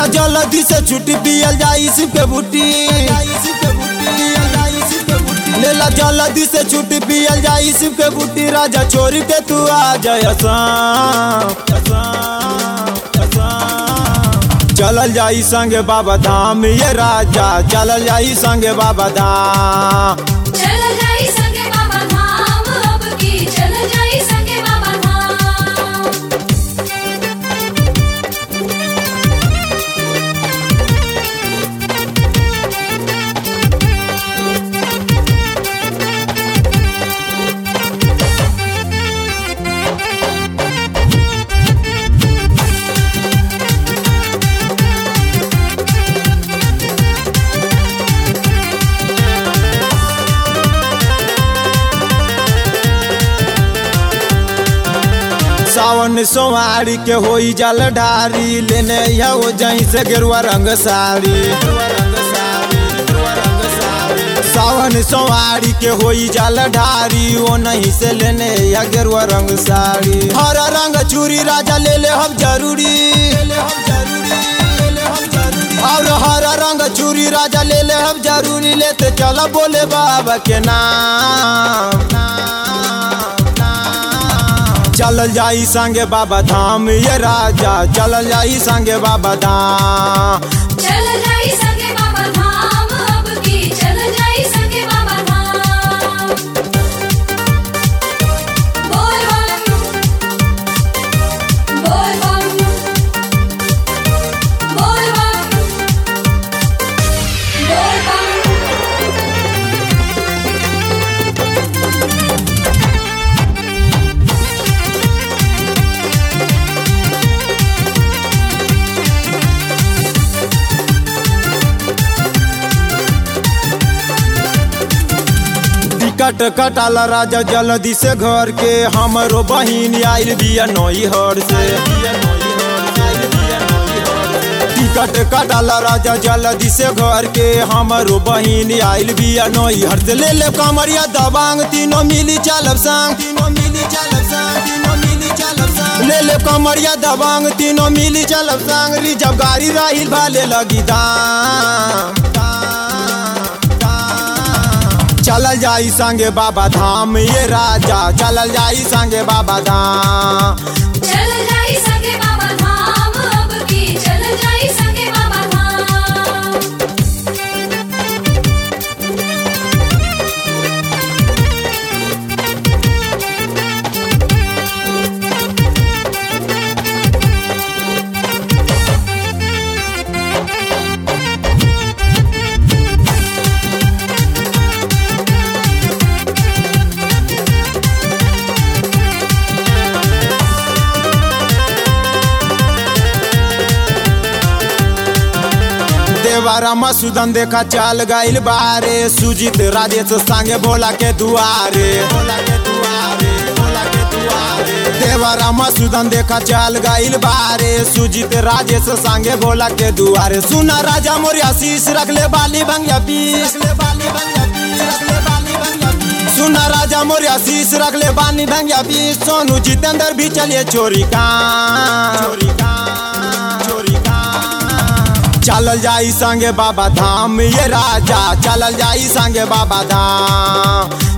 लेला जल्दी से छुट्टी पियल जाई शिव के बूटी लेला जल्दी से छुट्टी पियल जाई शिव के बूटी राजा छोरी के तू आ जाय असाम, असाम, असाम। चलल जाई संगे बाबा धाम ये राजा चलल जाई संगे बाबा धाम चल जाई संगे बाबा धाम अब की चल जाई संगे बाबा धाम सावन सोमारी के होई जल ढारी लेने यो जहीं से गेरुआ रंग साड़ी सावन सोमारी के होई जल ढारी वो नहीं से लेने या गेरुआ रंग साड़ी हरा रंग चूड़ी राजा ले ले हम जरूरी और हरा रंग चूड़ी राजा ले ले हम जरूरी लेते चला बोले बाबा के नाम चलल जाई संगे बाबा धाम ये राजा चलल जाई संगे बाबा धाम चल जाई संगे बाबा धाम अब की चल जाई संगे बाबा धाम बोल बम बोल बम बोल बम बोल बम टिकट कटाला राजा जल्दी से घर के हमरो बहिन आइल बिया नई हर से टिकट कटाला राजा जल्दी से घर के हमरो बहिन आइल बिया नई हर से ले ले कमरिया दबांग तीनों मिली चलब संग तीनों मिली चलब संग तीनों मिली चलब संग ले ले कमरिया दबांग तीनों मिली चलब संग रिजब गाड़ी राहिल भाले लगी दाम दाम, दाम। चलल जाई संगे बाबा धाम ये राजा चलल जाई संगे बाबा धाम चल जाई संगे बाबा धाम अब की चल जाई संगे बाबा धाम देवारा मसूदन देखा चाल गइल बारे सुजीत राजेश संगे भोला के दुआरे भोला के दुआरे भोला के दुआरे देवारा मसूदन देखा चाल गइल बारे सुजीत राजेश संगे भोला के दुआरे सुना राजा मोर आशीष रख ले बाली भंगिया पीस ले बाली भंगिया पीस रख ले बाली भंगिया पीस सुना राजा मोर आशीष रख ले बाली भंगिया पीस सोनू जितेंद्र भी चलिए चोरी का चोरी का चोरी का चलल जाई संगे बाबा धाम ये राजा चलल जाई संगे बाबा धाम